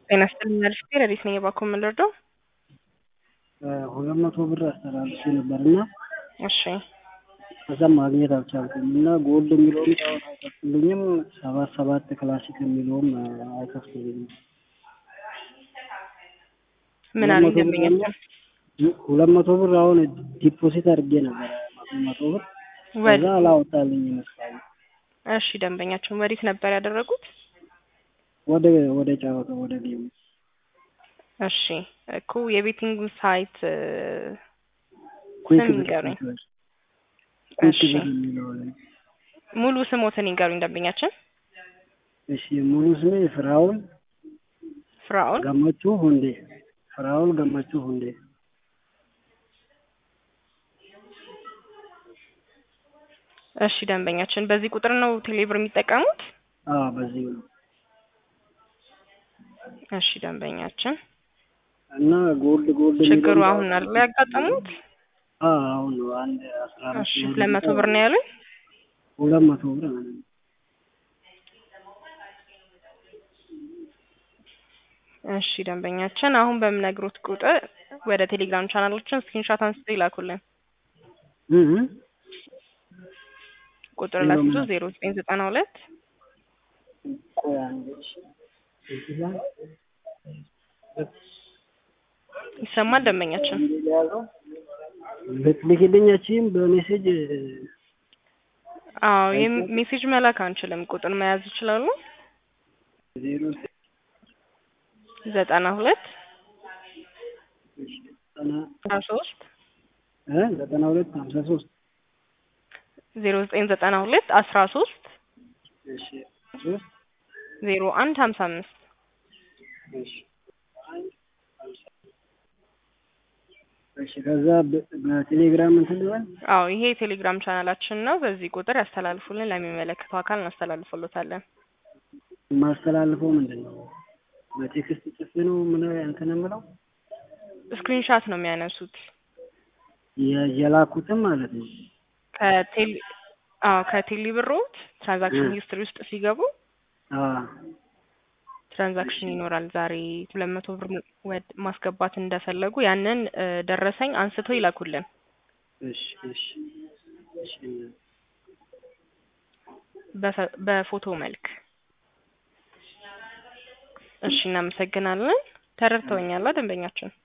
ጤና ይስጥልኝ አልፌ ረዲት ነኝ የባኮ የምንረዳው ሁለት መቶ ብር አስተላልፌ ነበር እና እሺ ከዛም ማግኘት አልቻልኩም እና ጎልድ የሚለውም ጨዋታ አይከፍትልኝም ሰባት ሰባት ክላሲክ የሚለውም አይከፍትልኝም። ምን አለኝ ደንበኛችን ሁለት መቶ ብር አሁን ዲፖዚት አድርጌ ነበረ መቶ ብር ወደ ከዛ አላወጣልኝ ይመስላል። እሺ ደንበኛችን ወዴት ነበር ያደረጉት? ወደ ወደ ጨዋታ ወደ ጌሙ እሺ እኮ የቤቲንግ ሳይት ኩዊክ ስም ብር ይንገሩኝ። ኩዊክ ብር እሺ የሚለው ላይ ሙሉ ስሞትን ይንገሩኝ ደንበኛችን። እሺ ሙሉ ስሜ ፍራውል ፍራኦል ገመቹ ሁንዴ ፍራውል ገመቹ ሁንዴ እሺ ደንበኛችን በዚህ ቁጥር ነው ቴሌብር የሚጠቀሙት? አዎ በዚህ ነው እሺ ደንበኛችን እና ጎልድ ጎልድ ችግሩ የሚለውን አሁን አይደል ያጋጠሙት? አዎ አሁን ነው አንድ አስራ አምስት እሺ ነው ሁለት መቶ ብር ነው ያሉኝ? ሁለት መቶ ብር ማለት ነው። እሺ ደንበኛችን አሁን በምነግሮት ቁጥር ወደ ቴሌግራም ቻናሎችን ስክሪንሾት አንስተው ይላኩልን። እህ እህ ቁጥር ዜሮ ላስይዞ ምናምን? ዜሮ ዘጠኝ ዘጠና ሁለት ቆይ አንዴ እሺ እዚህ ላይ ይሰማል ደንበኛችን? ልትልክልኛችም በሜሴጅ አዎ የም- ሜሴጅ መላክ አንችልም። ቁጥር መያዝ ይችላሉ? ዜሮ ዘጠና ሁለት ዘጠና አስራ ሶስት እ ዘጠና ሁለት ሀምሳ ሶስት ዜሮ ዘጠኝ ዘጠና ሁለት አስራ ሶስት እሺ ሶስት ዜሮ አንድ ሀምሳ አምስት እሺ እሺ ከዛ በ- በቴሌግራም እንትን ልበል አዎ ይሄ የቴሌግራም ቻናላችን ነው። በዚህ ቁጥር ያስተላልፉልን፣ ለሚመለከተው አካል እናስተላልፍሎታለን። የማስተላልፈው ምንድን ነው? በቴክስት ጽፌ ነው ምን እንትን የምለው ስክሪንሻት ነው የሚያነሱት የ- የላኩትም ማለት ነው። ከቴሌ አዎ ከቴሌ ብሮት ትራንዛክሽን እ። ሂስትሪ ውስጥ ሲገቡ አዎ ትራንዛክሽን ይኖራል። ዛሬ ሁለት መቶ ብር ወድ- ማስገባት እንደፈለጉ ያንን እ፣ ደረሰኝ አንስተው ይላኩልን። እሺ እሺ እሺ በፈ- በፎቶ መልክ። እሺ እናመሰግናለን። ተረድተውኛል ደንበኛችን?